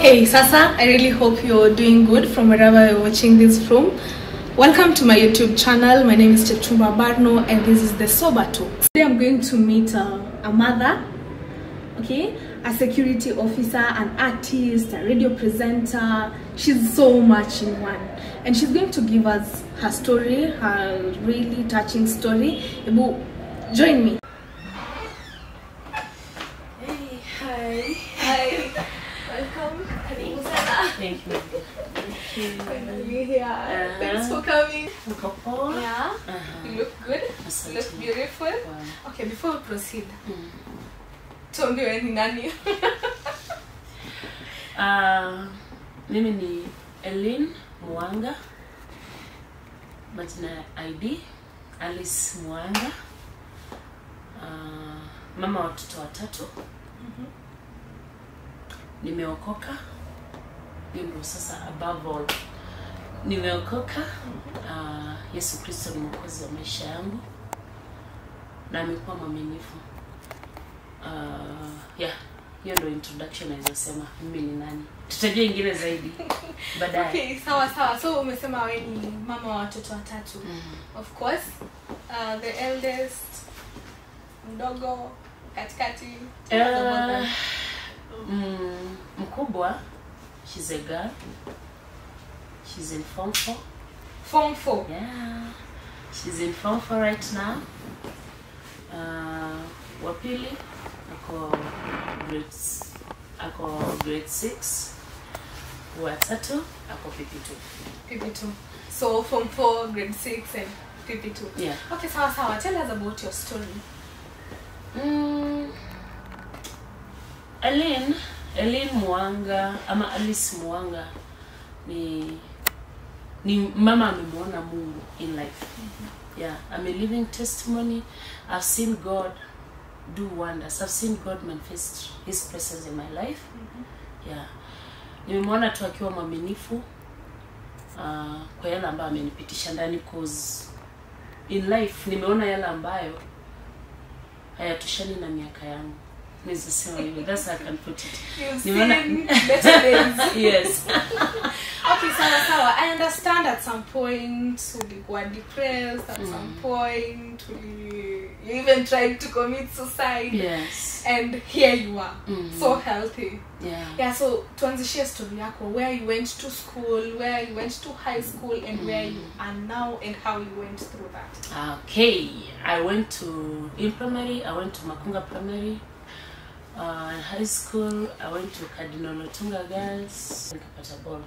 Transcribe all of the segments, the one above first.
Okay, Sasa, I really hope you're doing good from wherever you're watching this from. Welcome to my YouTube channel. My name is Chechumba Barno and this is the Sober Talk. Today I'm going to meet uh, a mother, okay, a security officer, an artist, a radio presenter. She's so much in one. And she's going to give us her story, her really touching story. Ebu, join me. Hey, hi. Hi. Welcome. Karibu sana. Thank you. Thank you. Finally here. Thanks for coming. Uko poa? Yeah, Aha. you look good. You Asante. look beautiful. Wow. Okay, before we proceed, Mm. tuambiwe ni nani? Ah, mimi ni Elin Mwanga, majina ya ID Alice Mwanga, Ah, mama wa watoto watatu. Nimeokoka, hiyo ndio sasa above all nimeokoka. Ah, Yesu Kristo ni mwokozi wa maisha yangu na amekuwa mwaminifu. Uh, yeah, hiyo ndio introduction naweza sema mimi ni nani. Tutajua ingine zaidi baadaye. Okay, sawa sawa. So umesema wewe ni mama wa watoto watatu. Mm. Of course, uh, the eldest, mdogo, katikati. tell us about Uh, them. mm, mkubwa she's a girl. She's in form 4. Form 4. Yeah. She's in form 4 right now. Uh, wa pili ako grade s- ako grade 6. Wa tatu ako PP2. PP2. So form 4, grade 6 and PP2. Yeah. Okay, sawa sawa. Tell us about your story. Mm. Elin, Elin Mwanga ama Alice Mwanga ni ni mama amemwona Mungu in life. Yeah, I'm a living testimony. I've seen God do wonders. I've seen God manifest his presence in my life. Yeah. Nimemwona tu akiwa mwaminifu uh, kwa yale ambayo amenipitisha ndani cause in life nimeona yale ambayo hayatoshani na miaka yangu naweza sema hivyo that's how I can put it You've Nimeona- seen better days. yes okay sawa sawa i understand at some point ulikuwa depressed at some point uli, you even tried to commit suicide yes and here you are Mhm. so healthy yeah yeah so tuanzishie story yako where you went to school where you went to high school and where you are now and how you went through that okay i went to in primary i went to makunga primary uh, in high school i went to cardinal otunga girls nikapata ball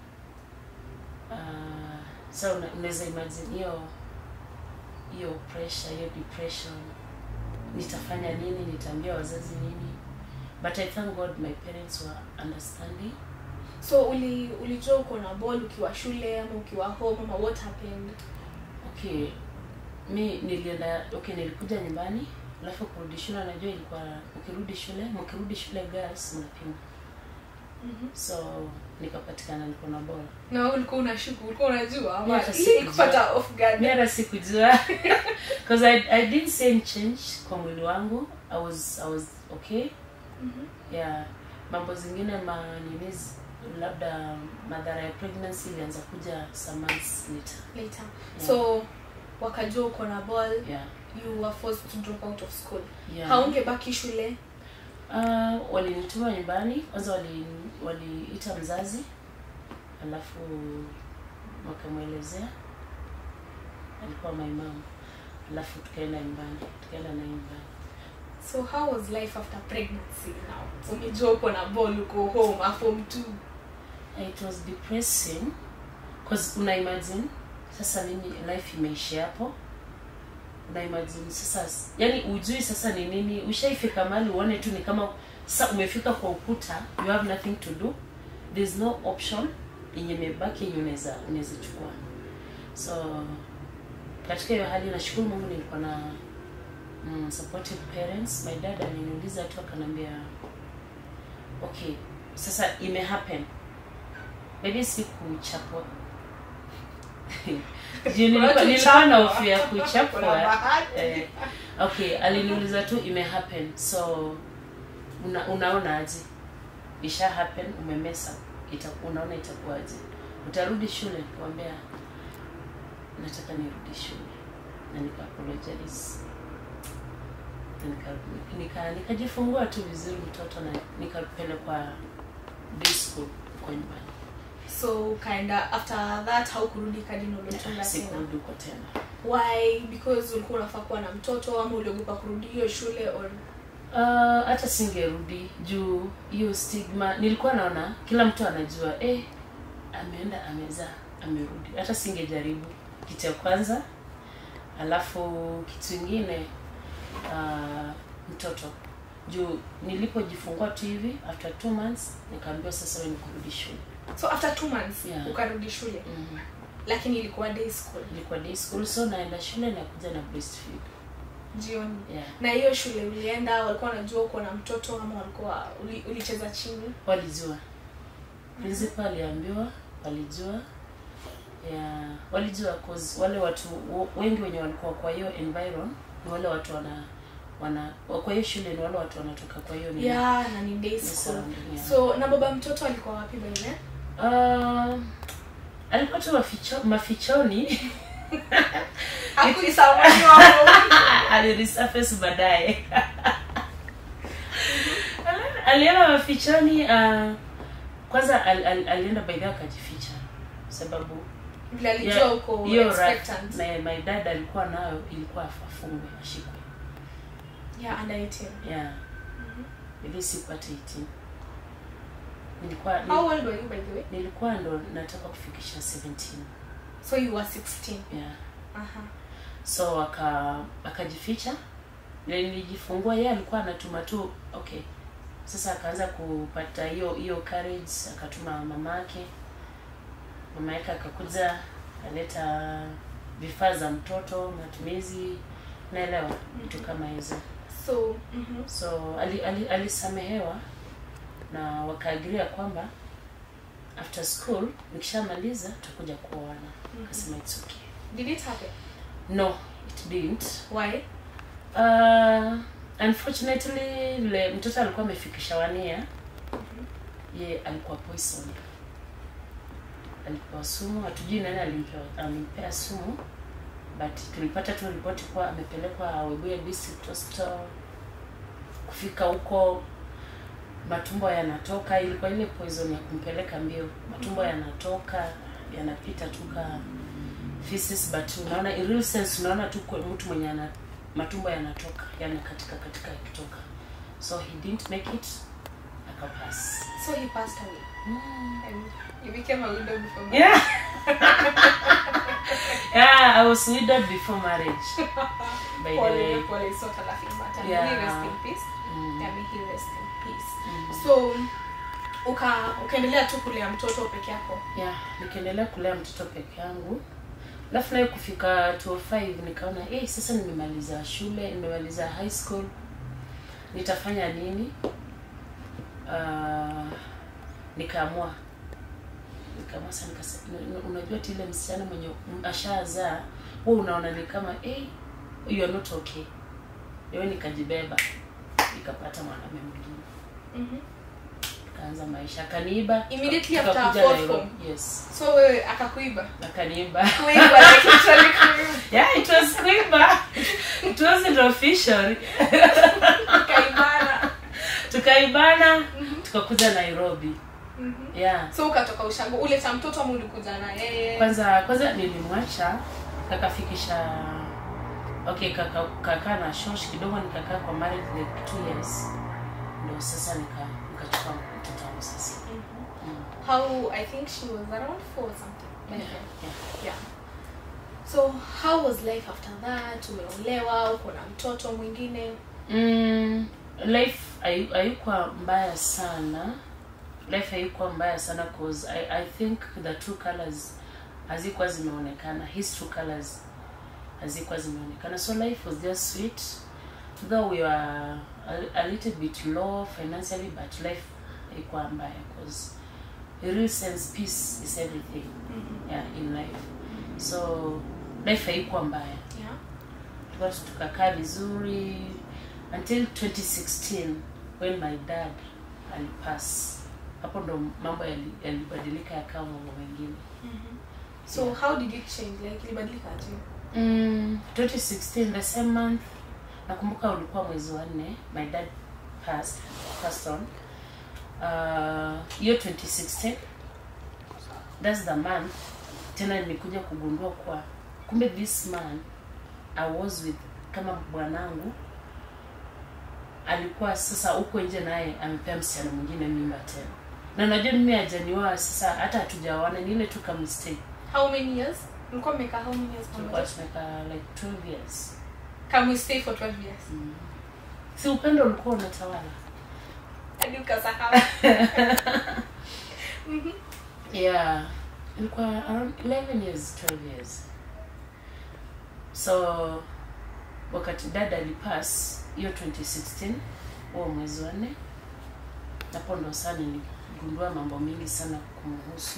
uh, so una- unaweza imagine hiyo hiyo pressure hiyo depression nitafanya nini nitaambia wazazi nini but i thank god my parents were understanding so uli ulijua uko na ball ukiwa shule ama ukiwa home ama what happened okay mi nilienda okay nilikuja nyumbani alafu kurudi shule najua ilikuwa ukirudi shule mkirudi shule girls mnapima Mhm. so nikapatikana niko na bora na wewe ulikuwa unashuku ulikuwa unajua ama Yeah, ili sikujua. kupata off guard mi hata sikujua because I, i didn't see any change kwa mwili wangu i was i was okay Mhm. yeah mambo zingine ma nini z- labda madhara ya pregnancy ilianza kuja some months later later Yeah. so wakajua uko na ball yeah you were forced to drop out of school yeah haungebaki shule Uh, walinituma nyumbani kwanza wali- waliita mzazi alafu wakamwelezea alikuwa my mom alafu tukaenda nyumbani tukaenda naye nyumbani so how was life after pregnancy now umejua uko na ball uko home a form two it was depressing cause una imagine sasa mimi life imeisha hapo una imagine sasa yani ujui sasa ni nini ushaifika mali uone tu ni kama sasa umefika kwa ukuta you have nothing to do there's no option yenye imebaki yenye unaweza unaweza chukua so katika hiyo hali nashukuru mungu nilikuwa na mm, supportive parents my dad aliniuliza tu akanambia okay sasa ime happen maybe sikuchapwa juu nilikuwa nilikuwa na hofu ya Kuna kuchapwa bahati. eh, okay aliniuliza tu ime happen so una, unaona aje isha happen umemesa ita, unaona itakuwaje utarudi shule nikamwambia nataka nirudi shule na nika apologize nika nika nikajifungua tu vizuri mtoto na nikapelekwa day school kwa nyumbani so ukaenda after that haukurudi kadino ulotunda tena sikurudi huko tena why because ulikuwa unafaa kuwa na mtoto ama uliogopa kurudi hiyo shule or Ah, hata singerudi juu hiyo stigma nilikuwa naona kila mtu anajua eh, ameenda amezaa amerudi hata singejaribu kitu ya kwanza alafu kitu ingine uh, mtoto juu nilipojifungua tu hivi after two months nikaambiwa sasa wewe ni kurudi shule so after two months Yeah. ukarudi shule mm. lakini ilikuwa day school ilikuwa day school so naenda shule nakuja na breastfeed jioni yeah. na hiyo shule ulienda walikuwa wanajua uko na mtoto ama walikuwa uli, ulicheza chini walijua principal aliambiwa walijua yeah, walijua cause wale watu wo- wengi wenye walikuwa kwa hiyo environ ni wale watu wana wana kwa hiyo shule ni wale watu wanatoka kwa hiyo nini. yeah na ni day Ni school surrounding, yeah. so na baba mtoto alikuwa wapi baile Ah, alikuwa tu maficho, mafichoni alirisurface baadaye alienda mafichoni uh, kwanza al, al, alienda by the way akajificha sababu vile alijua Yeah, uko hiyo expectant ra- my, my dad alikuwa nayo ilikuwa afungwe ashikwe yeah under 18 yeah ili sipate 18 nilikuwa how old were you by the way nilikuwa ndo nataka kufikisha 17 so you were 16 yeah aha so aka akajificha Vile nilijifungua yeye alikuwa anatuma tu okay sasa akaanza kupata hiyo hiyo courage akatuma mamake mama yake akakuja aleta vifaa za mtoto matumizi naelewa vitu kama hizo so mhm so ali, ali, alisamehewa na wakaagiria kwamba after school nikishamaliza tutakuja kuoana akasema it's okay did it happen no it didn't why Uh, unfortunately vile mtoto alikuwa amefikisha wania ye alikuwa poison alipewa sumu hatujui nani alimpea, alimpea sumu but tulipata tu ripoti kuwa amepelekwa Webuye district hospital kufika huko matumbo yanatoka ilikuwa ile poison ya kumpeleka mbio matumbo yanatoka yanapita tu ka feces but unaona in real sense unaona tu kwa mtu mwenye ana matumbo yanatoka yanakatika katika yakitoka so he didn't make it akapass so he passed away and you became a widow before marriage. yeah yeah i was widowed before marriage by the way Pole, pole, it's not a laughing matter. May Yeah. he rest in peace. Mm. Yeah, may he rest in peace. Mm. So uka ukaendelea tu kulea mtoto peke yako. yeah nikiendelea kulea mtoto peke yangu alafu naye kufika 205 nikaona hey, sasa nimemaliza shule nimemaliza high school nitafanya nini uh, nikaamua nikaamua sasa nikasema "Una- unajua ti ile msichana mwenye m- ashazaa wewe unaona ni kama hey, you are not okay wewe nikajibeba nikapata mwanamume mwingine Mhm. kaanza maisha akaniiba Immediately tuka- after tukakuja fourth Nairobi. form? yes So wewe akakuiba. akaniiba Kuiba like literally kuiba. yeah it was kuiba it wasn't official Ukaibana. tukaibana tukakuja nairobi Mhm. yeah So ukatoka ushago ule cha mtoto ama ulikuja na yeye? kwanza kwanza nilimwacha kakafikisha okay kaka kakaa na shosh kidogo nikakaa kwa marriage like two years ndo sasa nika nikachukua mtoto wangu sasa mm. How I think she was around 4 or something. by yeah. then. yeah. Yeah. So how was life after that? Umeolewa, uko na mtoto mwingine. Mm, life hayu- haikuwa mbaya sana life haikuwa mbaya sana cause I, i think the true colors hazikuwa zimeonekana his true colors hazikuwa zimeonekana so life was just sweet though we were a, a little bit low financially but life haikuwa mbaya cause in real sense peace is everything yeah, in life so life haikuwa mbaya Yeah. Tuka- tukakaa vizuri until 2016 when my dad alipass hapo ndo mambo yali- yalibadilika yakawa mambo mengine so how did it change like ilibadilika aje mm, 2016 the same month nakumbuka ulikuwa mwezi wa nne my dad passed, passed on Uh, hiyo 2016 that's the month tena nilikuja kugundua kwa kumbe this man i was with kama bwanangu alikuwa sasa huko nje naye amepea msichana mwingine mimba tena na najua mimi hajanioa sasa hata hatujaoana ni ile tu ka mistake how many years mlikuwa mmekaa how many years tulikuwa pamoja tumekaa like 12 years can we stay for 12 years si upendo ulikuwa unatawala hadi ukasahau yeah ilikuwa around 11 years 12 years so wakati dada alipass hiyo 2016 huo mwezi wa nne napo ndo saa niligundua mambo mengi sana kumhusu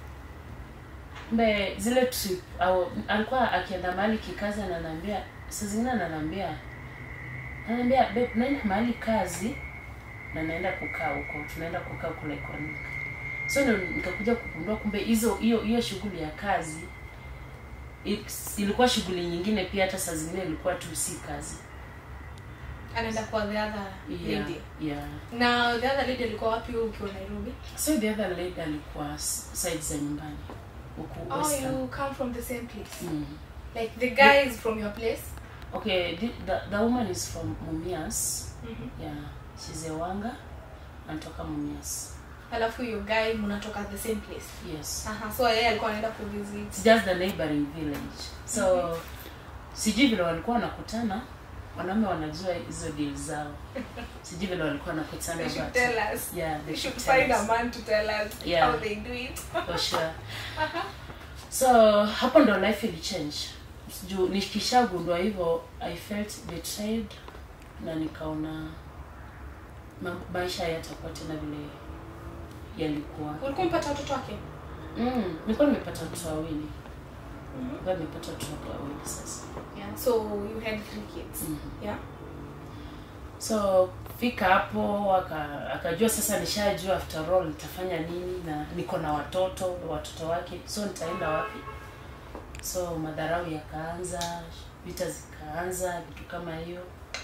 mbe zile trip au alikuwa akienda mahali kikazi ananiambia saa zingine ananiambia ananiambia babe naenda mahali kazi na naenda kukaa huko tunaenda kukaa kule Konika so ndo nikakuja kugundua kumbe hizo hiyo hiyo shughuli ya kazi it's- ilikuwa shughuli nyingine pia hata saa zingine ilikuwa tu si kazi anaenda kwa the other yeah, lady yeah. na the other lady alikuwa wapi wewe ukiwa nairobi so the other lady alikuwa s- side za nyumbani huku oh Western. you come from the same place mm. like the guy is from your place okay the, the, the woman is from mumias Mhm. yeah she's a wanga anatoka mumias alafu hiyo guy mnatoka the same place yes aha so yeye alikuwa anaenda kuvisit It's just the neighboring village so sijui vile walikuwa wanakutana wanaume wanajua hizo deal zao sijui vile walikuwa wanakutana they should but- tell us yeah they we should should tell find a us. man to tell us Yeah. how they do it for sure so hapo ndo life ili change juu nikishagundua hivyo i felt betrayed na nikaona ma- maisha yatakuwa tena vile yalikuwa ulikuwa mpata watoto wake mm, nilikuwa nimepata watoto wawili nilikuwa nimepata watoto wawili sasa yeah so you had three kids Mhm. yeah so fika hapo aka- akajua sasa nishajua after all nitafanya nini na niko na watoto watoto wake so nitaenda wapi so madharau yakaanza vita zikaanza vitu kama hiyo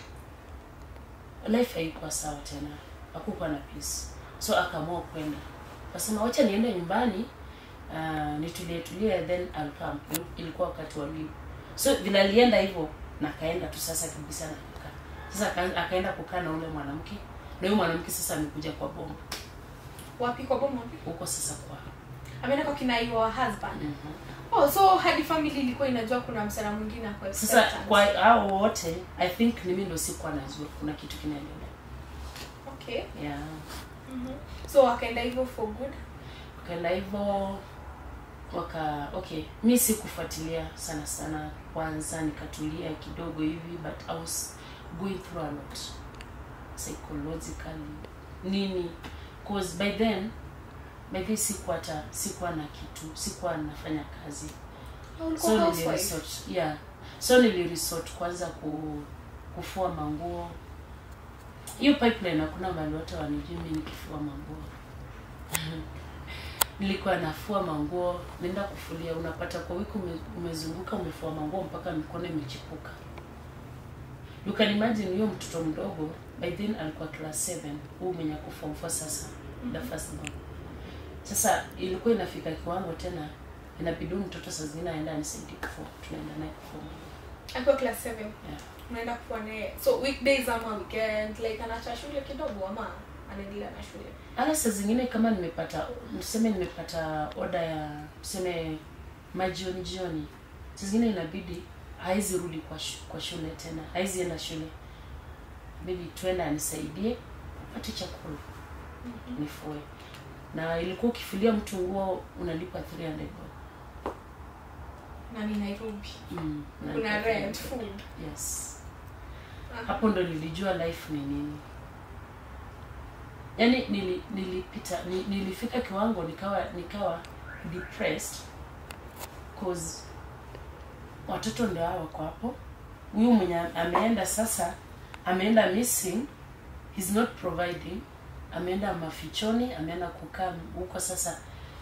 life haikuwa sawa tena hakukuwa na peace so akaamua kwenda akasema wacha niende nyumbani uh, nitulie tulie then I'll come ilikuwa wakati wa leave so vile alienda hivyo na kaenda tu sasa kabisa na kukaa sasa aka- akaenda kukaa na ule mwanamke na huyo mwanamke sasa amekuja kwa bomba wapi kwa bomo wapi huko sasa kwa ameenda kwa kina your husband mm oh so hadi family ilikuwa inajua kuna msana mwingine ako sasa expectant. kwa hao wote i think ni mimi ndo sikuwa najua kuna kitu kinaendelea okay yeah Mhm. so wakaenda hivyo for good ukaenda hivyo waka okay mi sikufuatilia sana sana kwanza nikatulia kidogo hivi but i was going through a lot psychologically nini cause by then by then sikuwa hata sikuwa na kitu sikuwa nafanya kazi Oh, ulikuwa so housewife? niliresort yeah so niliresort kwanza ku, kufua manguo hiyo pipeline hakuna mahali wote wanijui mi nikifua manguo nilikuwa nafua manguo naenda kufulia unapata kwa wiki ume, umezunguka umefua manguo mpaka mikono imechipuka you can imagine huyo mtoto mdogo by then alikuwa class 7 huu mwenye ako form 4 sasa the first born sasa ilikuwa inafika kiwango tena inabidi huyu mtoto saa zingine aenda anisaidie kufua tunaenda naye kufua akiwa class 7 yeah. unaenda kufua naye so weekdays ama weekend like anaacha shule kidogo ama anaendelea na shule hata saa zingine kama nimepata tuseme nimepata oda ya tuseme majioni jioni saa zingine inabidi haizi rudi kwa, shu, kwa shule tena haizi enda shule bidi tuenda anisaidie pate chakula nifue na ilikuwa ukifulia mtu nguo unalipa 300 bob. na ni nairobi mm, kuna unalipa rent 300. food yes Aha. hapo ndo nilijua life ni nini yaani nili, nilipita ni, nilifika kiwango nikawa nikawa depressed cause watoto ndio hao wako hapo huyu mwenye ameenda sasa ameenda missing he's not providing ameenda mafichoni ameenda kukaa huko sasa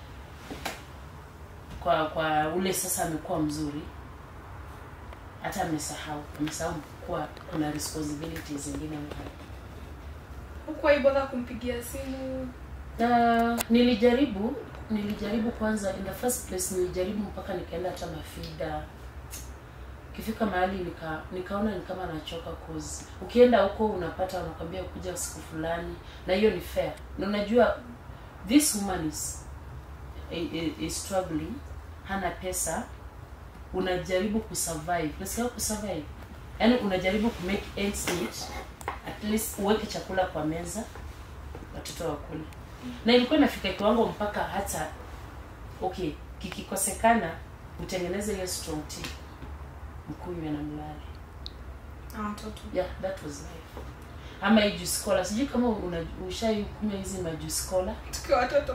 kwa kwa ule sasa amekuwa mzuri hata amesahau amesahau kuwa kuna responsibilities zingine mahali hukuwahi bother kumpigia simu na nilijaribu nilijaribu kwanza in the first place nilijaribu mpaka nikaenda hata mafida ukifika mahali nika nikaona ni kama nachoka cause ukienda huko unapata wanakwambia kuja siku fulani na hiyo ni fair na unajua this woman is, is, is struggling hana pesa unajaribu kusurvive nasikia kusurvive yaani unajaribu ku make ends meet at least uweke chakula kwa meza watoto wakule na ilikuwa inafika kiwango mpaka hata okay kikikosekana utengeneze hiyo strong tea mkunywe na mlale na watoto yeah that was life ama hii juice cola sijui kama una ushai kunywa hizi majuice cola tukiwa watoto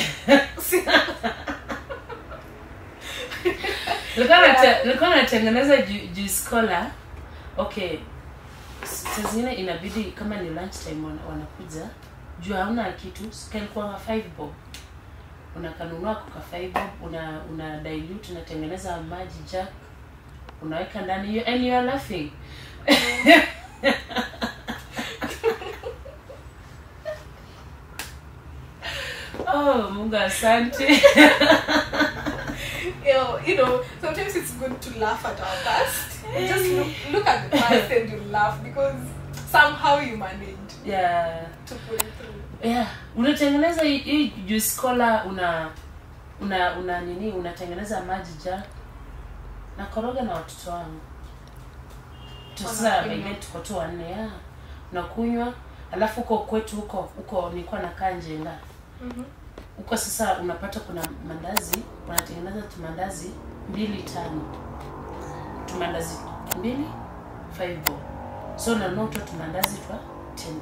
nilikuwa nate- nilikuwa natengeneza ju- juice cola okay saa zingine inabidi kama ni lunch time wana- wanakuja juu hauna kitu kalikuwa 5 bob unakanunua koka 5 bob una una dilute unatengeneza maji jack unaweka ndani hiyo and you are laughing oh mungu asante you know, you know, sometimes it's good to laugh at our past. Just look, look at the past and you laugh because somehow you managed yeah to pull it through. yeah unatengeneza hii- hii juice cola una una una nini unatengeneza maji ja na koroga na watoto wangu Tu sasa Wanakunywa. wengine tuko tu wanne ya unakunywa alafu huko kwetu huko huko nilikuwa nakaa njenga Mhm. huko sasa unapata kuna mandazi unatengeneza tumandazi mbili tano tumandazi mbili five bob so unanunua tu tumandazi twa ten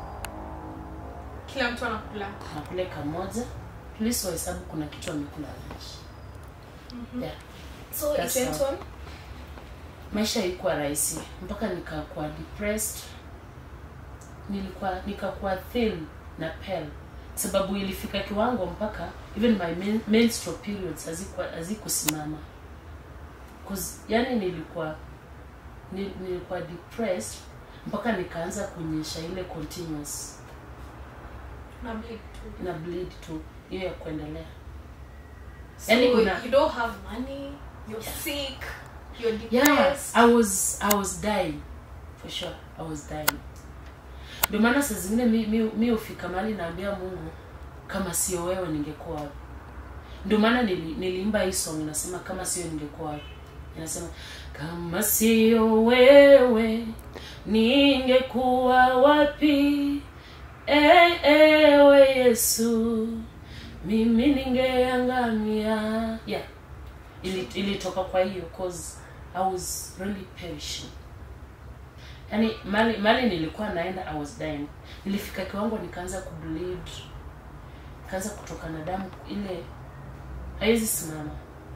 Kila mtu anakula. nakule kamoja please wahesabu kuna kitu amekula lunch yeah. So That's it went how- on. maisha ilikuwa rahisi mpaka nikakuwa depressed nilikuwa nikakuwa thin na pale sababu ilifika kiwango mpaka even my men, menstrual periods hazikuwa hazikusimama cause yani nilikuwa ni- nilikuwa depressed mpaka nikaanza kunyesha ile continuous Na bleed too. na bleed tu hiyo ya kuendelea So Yani kuna- you don't have money, you're sick, you're yeah depressed. i was i was dying for sure i was dying ndio maana saa zingine mi, mi, mi ufika mahali naambia mungu kama sio wewe ningekuwa wapi ndio maana nili, niliimba hii song inasema kama sio ningekuwa wapi inasema kama sio wewe ningekuwa wapi e, ewe yesu mimi ningeangamia yeah ili ilitoka kwa hiyo cause i was really perishing yani mali mali nilikuwa naenda i was dying nilifika kiwango nikaanza kubleed nikaanza kutoka na damu ile haiwezi simama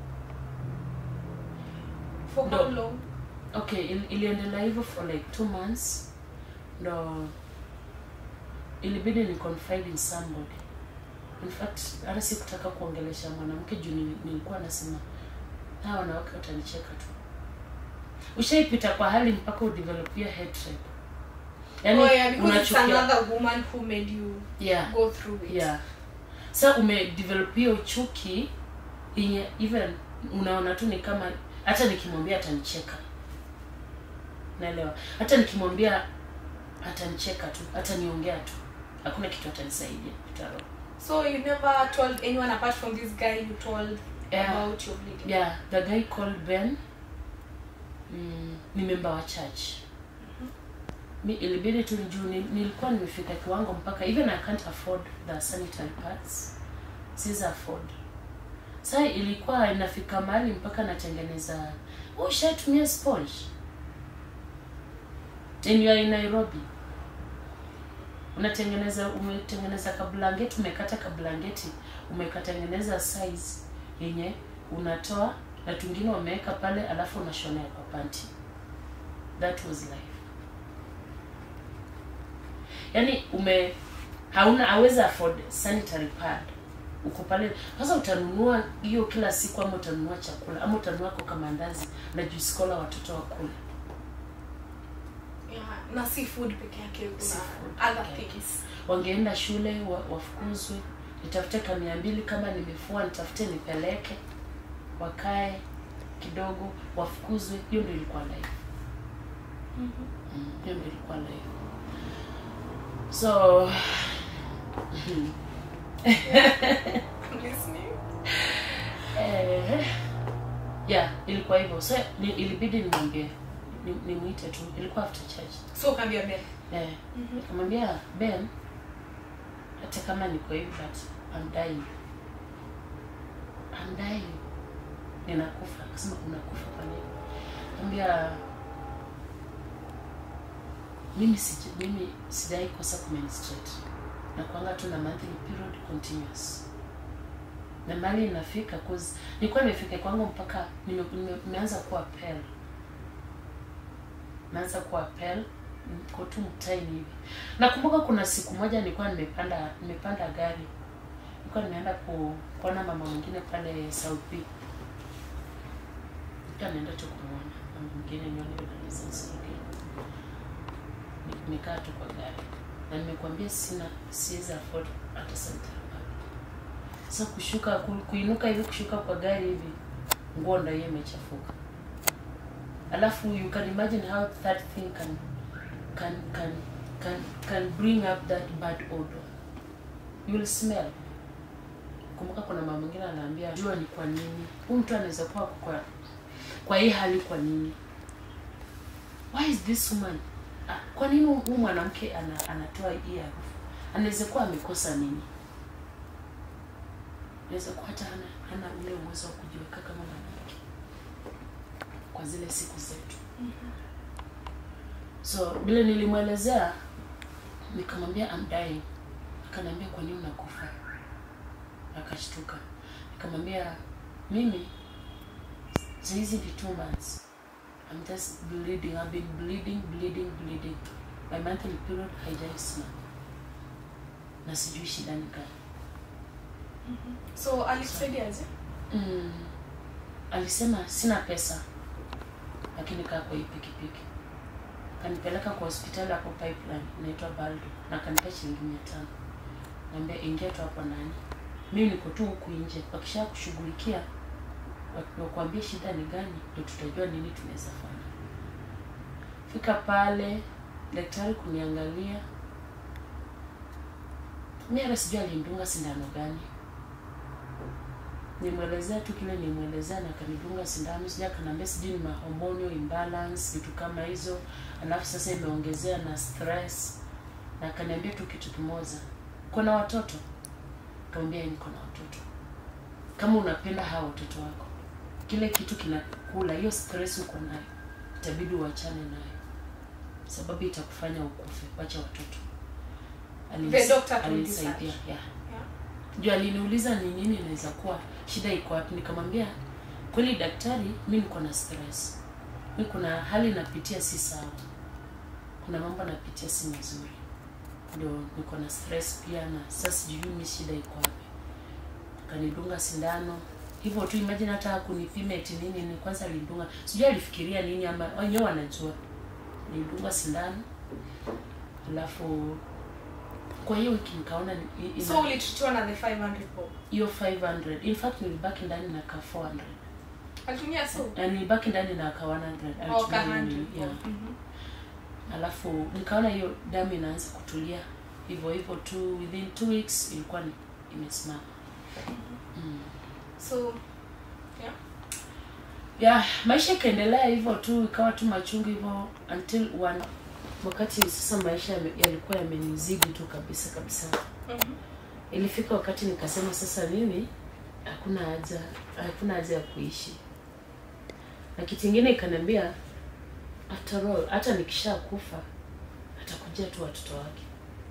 For how No. long? okay il, iliendelea hivyo for like two months ndo ilibidi ni confide in somebody in fact hata sikutaka kuongelesha mwanamke juu nili- nilikuwa nasema hawa wanawake watanicheka tu ushaipita kwa hali mpaka udevelop hiyo hatred yani oh yeah, because it's unachukia another woman who made you yeah go through it. yeah sa umedevelop hiyo chuki yenye even unaona tu ni kama hata nikimwambia atanicheka naelewa hata nikimwambia atanicheka tu ataniongea tu hakuna kitu atanisaidia kitaro So you never told anyone apart from this guy you told Yeah. about your bleeding. yeah the guy called ben mm, ni member wa church mi ilibidi tu juu ni- nilikuwa nimefika kiwango mpaka even i can't afford the sanitary pads siwezi afford sa ilikuwa inafika mahali mpaka natengeneza "Oh, ushatumia sponge and you are in nairobi unatengeneza umetengeneza kablangeti umekata kablangeti umekatengeneza size yenye unatoa na tungine wameweka pale alafu unashonea kwa panti that was life yaani ume hauna hawezi afford sanitary pad uko pale sasa utanunua hiyo kila siku ama utanunua chakula ama utanunua koka mandazi na juice cola watoto wakule Yeah, na si food peke yake kuna Seafood other peke yake. things wangeenda shule wa, wafukuzwe nitafute ka mia mbili kama nimefua nitafute nipeleke wakae kidogo wafukuzwe hiyo ndio ilikuwa life Mm, hiyo ndio ilikuwa life so listening eh, yeah ilikuwa hivyo so ni, ilibidi nimwambie ni- nimwite tu ilikuwa after church so ukaambia Ben eh, nikamwambia ben hata kama niko hivi but I'm dying I'm dying ninakufa akasema unakufa kwa nini ambia mimi sija, mimi sijai kosa kumenstruate na kuanga tu na monthly period continuous na mali inafika cause nilikuwa nimefika kwangu mpaka nime- nime- nimeanza kuwa pale naanza kuwa pale niko tu mtaini hivi nakumbuka kuna siku moja nilikuwa nimepanda nimepanda gari nilikuwa nimeenda ku, kuona mama mwingine pale South B nilikuwa naenda tu kumwona mama mwingine nione vile alizonsogea Ni- nikaa tu kwa gari na nimekuambia sina siwezi afford hata sanitary pad sasa kushuka ku, kuinuka hivi kushuka kwa gari hivi nguo ndio hiyo imechafuka alafu you can imagine how that thing can can can can can bring up that bad odor you will smell kumbuka kuna mama mwingine anaambia jua ni kwa nini huyu mtu anaweza kuwa kwa kwa hii hali kwa nini why is this woman ah, kwa nini huyu mwanamke ana, anatoa hii harufu anaweza kuwa amekosa nini anaweza kuwa hata hana, hana ule uwezo wa kujiweka kama mwanamke kwa zile siku zetu so vile nilimwelezea nikamwambia I'm dying akaniambia kwa nini unakufa akashtuka nikamwambia mimi hizi ni two months I'm just bleeding I've been bleeding bleeding bleeding my monthly period haijaisma na sijui shida ni gani so alikusaidiaje mm, alisema sina pesa lakini kaa kwa hii pikipiki kanipeleka kwa hospitali hapo pipeline inaitwa baldo na kanipea shilingi mia tano naambia ingia tu hapo ndani mimi niko tu huku nje wakisha kushughulikia wa- wakuambie shida ni gani ndio tutajua nini tunaweza fanya fika pale daktari kuniangalia mi hata sijui alindunga sindano gani nimwelezea tu kile nimwelezea na akanidunga sindano sija kanaambia sijui ni mahormonal imbalance vitu kama hizo alafu sasa imeongezea na stress na akaniambia tu kitu kimoja kuna watoto kaambia niko na watoto kama unapenda hawa watoto wako kile kitu kinakula hiyo stress uko nayo itabidi uachane nayo sababu itakufanya ukufe wacha watoto Alinis- The doctor told you alinisaidia such. yeah yeah. juu aliniuliza ni nini inaweza kuwa shida iko wapi nikamwambia kweli daktari mi niko na stress mi kuna hali napitia si sawa kuna mambo napitia si mazuri ndio niko na stress pia na sasa sijui mi shida iko wapi akanidunga sindano hivyo tu imagine hata kunipima eti nini ni kwanza alidunga sijui alifikiria nini ama wenyewe wanajua nilidunga sindano alafu kwa hiyo wiki nikaona ni- ina- so ulitutiwa na the 500 bob hiyo 500 in fact nilibaki ndani na ka 400 alitumia so na nilibaki ndani na ka 100 au alitumia ka hiyo 100 nini, yeah. bob Mhm. alafu nikaona hiyo damu inaanza kutulia hivyo hivyo tu within two weeks ilikuwa ni- imesimama mm. so yeah yeah maisha ikaendelea hivyo tu ikawa tu machungu hivyo until one wakati sasa maisha yame- yalikuwa yamenizidi tu kabisa kabisa Mhm. ilifika wakati nikasema sasa mimi hakuna haja hakuna haja ya kuishi na kitu ingine ikaniambia after all hata nikisha kufa atakujia tu watoto wake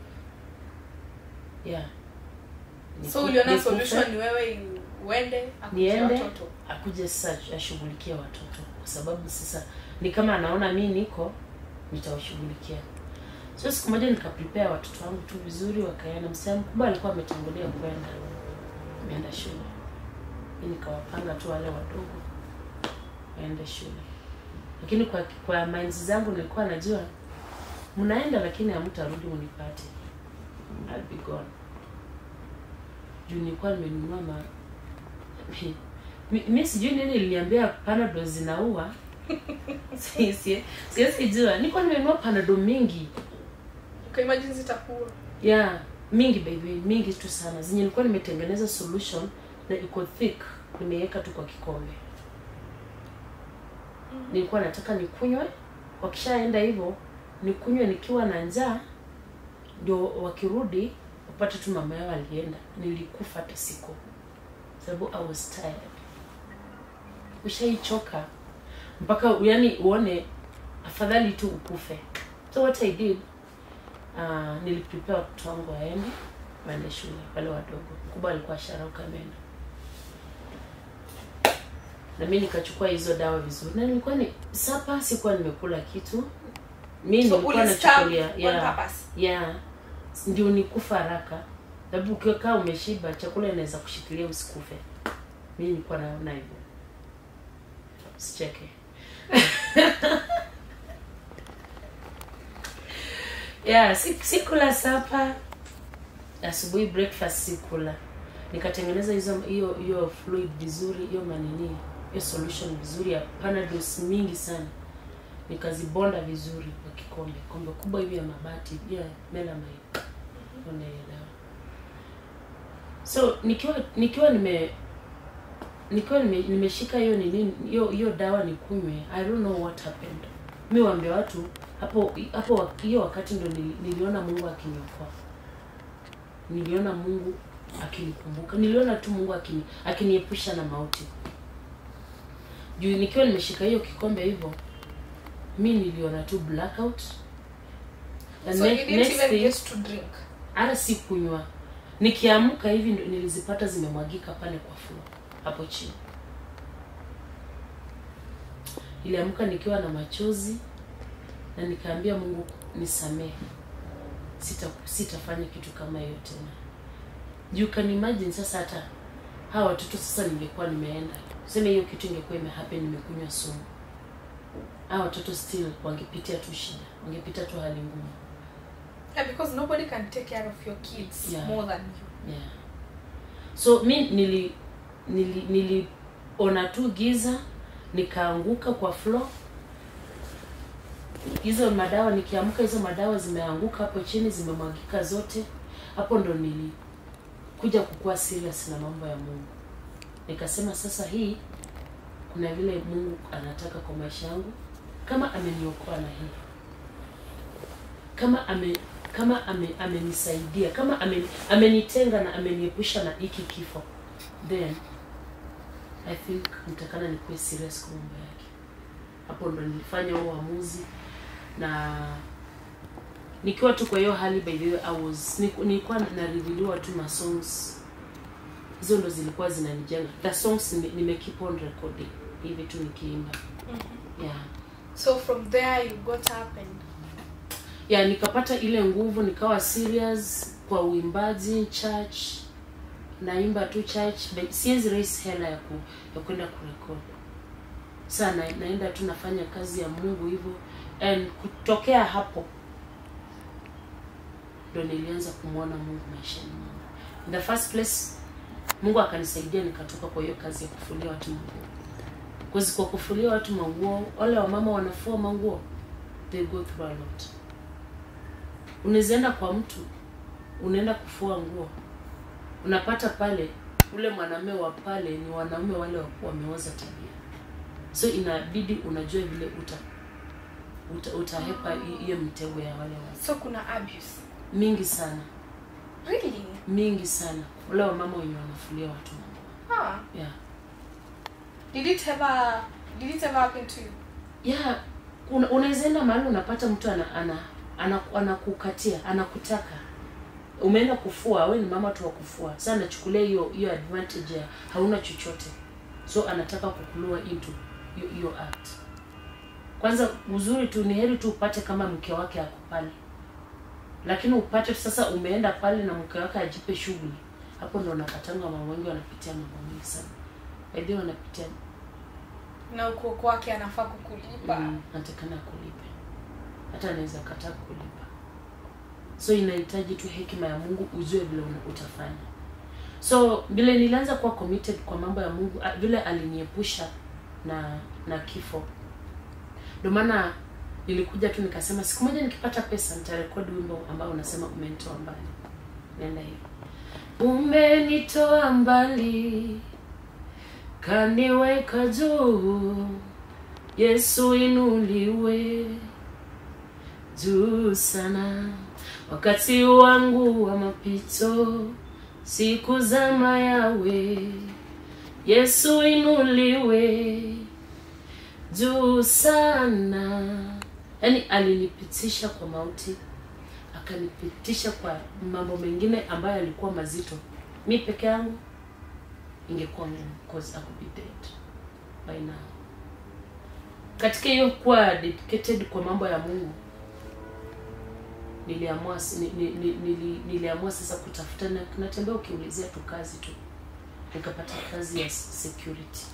yeah so Niku- uliona nikufe, solution ni wewe uende akuje niende watoto akuje sasa ashughulikie watoto kwa sababu sasa ni kama anaona mi niko nitawashughulikia so siku moja nikaprepare watoto wangu tu vizuri wakaenda msichana mkubwa alikuwa ametangulia kwenda ameenda shule mi nikawapanga tu wale wadogo waende shule lakini kwa kwa minds zangu nilikuwa najua mnaenda lakini hamtarudi munipate I'll be gone juu nilikuwa nimenunua ma mi, mi sijui nini iliniambia panado zinaua Si- si- siwezi jua nilikuwa nimenunua panado mingi Okay, imagine zitakuwa. yeah mingi baby mingi tu sana zenye nilikuwa nimetengeneza solution na iko thick nimeweka tu kwa kikombe nilikuwa nataka nikunywe wakishaenda hivyo nikunywe nikiwa na njaa ndio wakirudi wapate tu mama yao alienda nilikufa hata siku sababu i was tired ushaichoka mpaka yani uone afadhali tu ukufe so what i did uh, niliprepare watoto wangu waende waende shule wale wadogo mkubwa alikuwa sharauka ameenda na mi nikachukua hizo dawa vizuri na nilikuwa ni sapa sikuwa nimekula kitu mi So nilikuwa ulistab nachukulia on yeah, purpose. yeah ndio nikufa haraka sababu ukikaa umeshiba chakula inaweza kushikilia usikufe mi nilikuwa naona hivyo usicheke yeah si- sikula sapa asubuhi breakfast sikula nikatengeneza hizo hiyo hiyo fluid vizuri hiyo manini hiyo solution vizuri ya panados mingi sana nikazibonda vizuri kwa kikombe kombe kubwa hivi ya mabati ya melamine ona hiyo dawa so nikiwa nikiwa nime nikiwa nime, nimeshika hiyo nini hiyo hiyo dawa nikunywe i don't know what happened mi waambia watu hapo hapo wa- hiyo wakati ndo nili- niliona mungu akiniokoa niliona mungu akinikumbuka niliona tu mungu akini akiniepusha na mauti juu nikiwa nimeshika hiyo kikombe hivyo mi niliona tu blackout The So ne- you didn't next even thing- get to drink. hata si kunywa nikiamka hivi ndo nilizipata zimemwagika pale kwa floor hapo chini niliamka nikiwa na machozi na nikaambia mungu nisamehe sita sitafanya kitu kama hiyo tena you can imagine sasa hata hawa watoto sasa ningekuwa nimeenda seme hiyo kitu ingekuwa imehappen nimekunywa sumu hawa watoto still wangepitia tu shida wangepitia tu hali ngumu Yeah, because nobody can take care of your kids Yeah. more than you. yeah. so mi nili nili niliona tu giza nikaanguka kwa floor hizo madawa nikiamka hizo madawa zimeanguka hapo chini zimemwagika zote hapo ndo nilikuja kukuwa serious na mambo ya mungu nikasema sasa hii kuna vile mungu anataka kwa maisha yangu kama ameniokoa na hii kama ame kama ame, amenisaidia kama ame, amenitenga na ameniepusha na hiki kifo then i think nitakana nikuwe serious kwa mambo yake hapo ndo nilifanya huo uamuzi na nikiwa tu kwa hiyo hali by the way I was niku- nilikuwa nariviliwa tu ma songs hizo ndo zilikuwa zinanijenga the songs nime, nime keep on recording hivi tu nikiimba yeah So from there you got up and ya nikapata ile nguvu nikawa serious kwa uimbaji church naimba tu church but siwezi raise hela ya ku, ya kwenda kurekod saa na, naenda tu nafanya kazi ya mungu hivyo and kutokea hapo ndo nilianza kumwona mungu maishani mwangu in the first place mungu akanisaidia nikatoka kwa hiyo kazi ya kufulia watu manguo Cause kwa kufulia watu manguo wale wamama wanafua manguo they go through a lot unaweza enda kwa mtu unaenda kufua nguo unapata pale ule mwanamume wa pale ni wanaume wale wa- wameoza tabia so inabidi unajua vile uta, uta utahepa hi- hiyo mtego ya wale watu so kuna abuse. mingi sana Really? mingi sana wale wamama wenye wanafulia watu manguo Huh. yeah Did it ever did it ever happen to you? yeah una- unaweza enda mahali unapata mtu ana ana ana- anakukatia anakutaka umeenda kufua we ni mama tu wa kufua sasa anachukulia hiyo hiyo advantage ya hauna chochote so anataka kukulua into hiyo hiyo act kwanza uzuri tu ni heri tu upate kama mke wake ako pale lakini upate sasa umeenda pale na mke wake ajipe shughuli hapo ndo unapatanga mama wengi wanapitia mambo mengi sana baidhi wanapitia na uko kwake anafaa kukulipa mm, natakana kulipe hata anaweza kataa kulipa so inahitaji tu hekima ya mungu ujue vile una- utafanya so vile nilianza kuwa committed kwa mambo ya mungu a- vile aliniepusha na na kifo ndio maana nilikuja tu nikasema siku moja nikipata pesa nitarekodi wimbo ambao unasema umenitoa mbali nenda hivi umenitoa mbali kaniweka juu yesu inuliwe juu sana wakati wangu wa mapito siku za mayawe yesu inuliwe juu sana yaani alinipitisha kwa mauti akanipitisha kwa mambo mengine ambayo yalikuwa mazito mi peke yangu ingekuwa ngumu cause I could be dead by now katika hiyo kuwa dedicated kwa mambo ya mungu niliamua si- ni, ni, ni, nili, niliamua sasa kutafuta na natembea ukiulizia tu kazi tu nikapata kazi ya security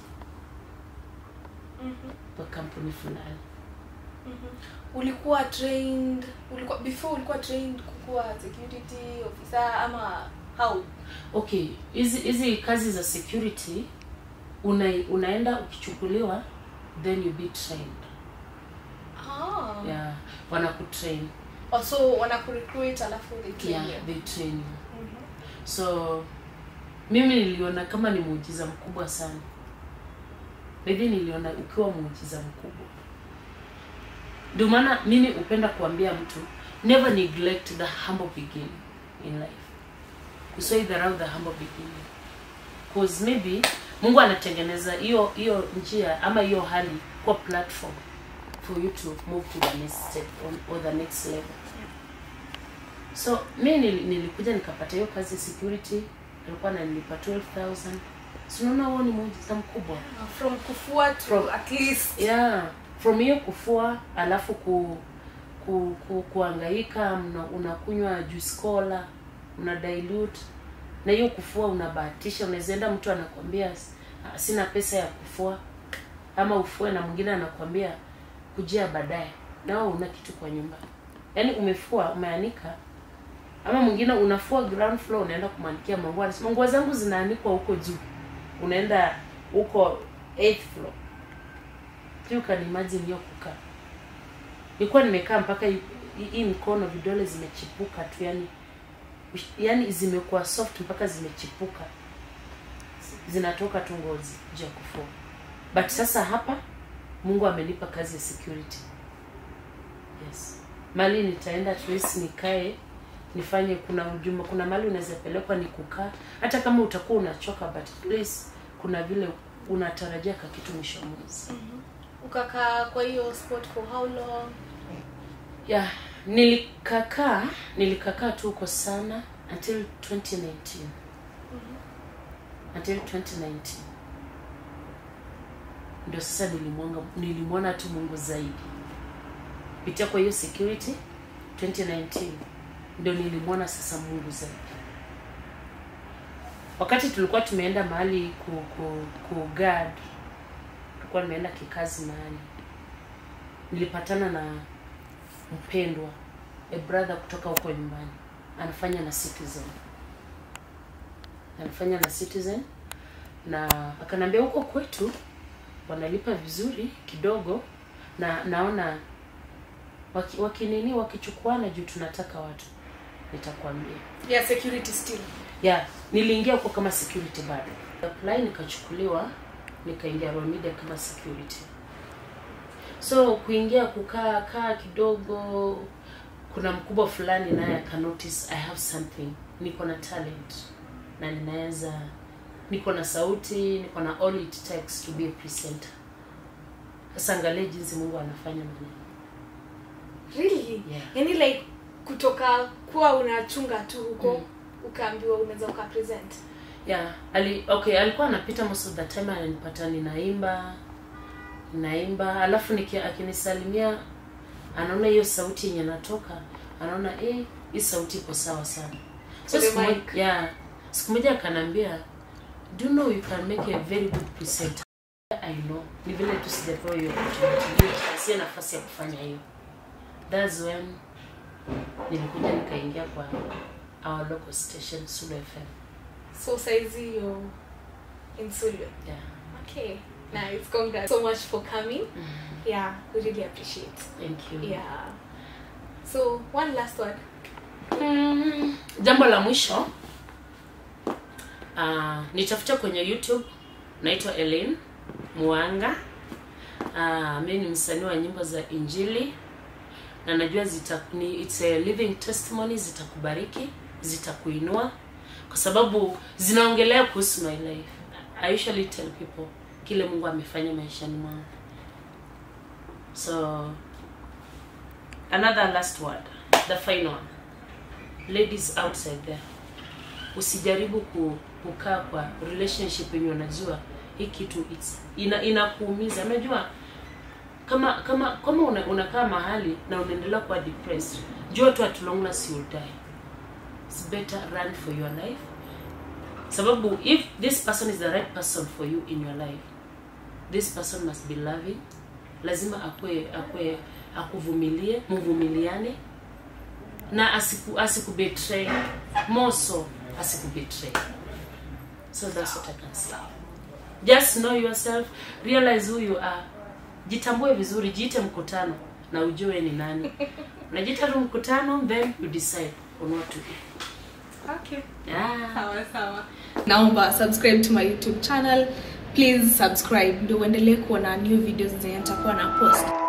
kwa kampuni fulani ulikuwa trained ulikuwa before ulikuwa trained kukuwa security officer ama how okay hizi hizi kazi za security una, unaenda ukichukuliwa then you be trained ah. yeah wanakutrain Oh, so wanakurecruit alafu they train yeah you. they train you Mhm. so mimi niliona kama ni muujiza mkubwa sana maybe niliona ukiwa muujiza mkubwa ndio maana mimi hupenda kuambia mtu never neglect the humble beginning in life usiwaidharau the humble beginning cause maybe mungu anatengeneza hiyo hiyo njia ama hiyo hali kwa platform for you to move to the next step or, or the next level so mi nili- nilikuja nikapata hiyo kazi ya security alikuwa ananilipa 12000 sinaona huo ni muujiza mkubwa from kufua to From- at least yeah from hiyo kufua alafu ku, ku, ku kuangaika mna- unakunywa juice cola una dilute na hiyo kufua unabahatisha unaweza enda mtu anakwambia "Ah, sina pesa ya kufua ama ufue na mwingine anakwambia kujia baadaye nao una kitu kwa nyumba yaani umefua umeanika ama mwingine unafua ground floor unaenda kumwanikia manguo anasema nguo zangu zinaanikwa huko juu unaenda huko eighth floor you can imagine hiyo kukaa nilikuwa nimekaa mpaka hii hii mikono vidole zimechipuka tu yani yani zimekuwa soft mpaka zimechipuka zinatoka tu ngozi juu ya kufua but sasa hapa mungu amenipa kazi ya security yes mali nitaenda at least nikae nifanye kuna ujuma kuna mali unaweza pelekwa ni kukaa hata kama utakuwa unachoka but at least kuna vile unatarajia ka kitu mwisho wa mwezi ukakaa kwa hiyo sport for how long yeah nilikakaa nilikakaa tu huko sana until 2019 until 2019 ndio sasa nilimwanga nilimwona tu mungu zaidi pitia kwa hiyo security 2019 ndio nilimwona sasa mungu zaidi wakati tulikuwa tumeenda mahali ku, ku, ku guard tulikuwa nimeenda kikazi mahali nilipatana na mpendwa a brother kutoka huko nyumbani anafanya na citizen anafanya na citizen na akanambia huko kwetu wanalipa vizuri kidogo na naona waki- wakinini wakichukuana juu tunataka watu nitakwambia yeah security still yeah niliingia huko kama security bado apply nikachukuliwa nikaingia Royal Media kama security so kuingia kukaa kaa kidogo kuna mkubwa fulani naye aka notice i have something niko na talent na ninaweza niko na sauti niko na all it takes to be a presenter sasa angalia jinsi mungu anafanya maneno really Yeah. yani like kutoka kuwa unachunga tu huko Mm. ukaambiwa unaweza ukapresent yeah ali okay alikuwa anapita most of the time ananipata ninaimba ninaimba alafu niki, akinisalimia anaona hiyo sauti yenye natoka anaona eh hii sauti iko sawa sana so For the siku moja, mic. yeah, siku moja akanambia do you know you can make a very good presenter i know ni vile tu sijapewa hiyo opportunity Hiyo sio nafasi ya kufanya hiyo that's when nilikuja nikaingia kwa our local station Sulu FM so saizi yo in Sulu yeah okay nice congrats so much for coming yeah we really appreciate thank you yeah so one last word Mm, jambo la mwisho uh, nitafuta kwenye youtube naitwa Elaine Mwanga uh, mi ni msanii wa nyimbo za injili na najua zita, ni, it's a living testimony zitakubariki zitakuinua kwa sababu zinaongelea kuhusu my life I usually tell people kile mungu amefanya maishani mwangu so another last word the final one ladies outside there usijaribu ku, kukaa kwa relationship yenye unajua hii kitu it's, ina inakuumiza unajua kama kama kama una, unakaa mahali na unaendelea kuwa depressed jua tu at long last you'll die it's better run for your life sababu if this person is the right person for you in your life this person must be loving lazima akwe akwe akuvumilie mvumiliane na asiku asikubetray more so asikubetray so that's what i can say just know yourself realize who you are jitambue vizuri jiite mkutano na ujue ni nani unajiita tu mkutano then you decide on what to do okay yeah. sawa sawa naomba subscribe to my youtube channel please subscribe ndio uendelee kuona new videos zenye nitakuwa na post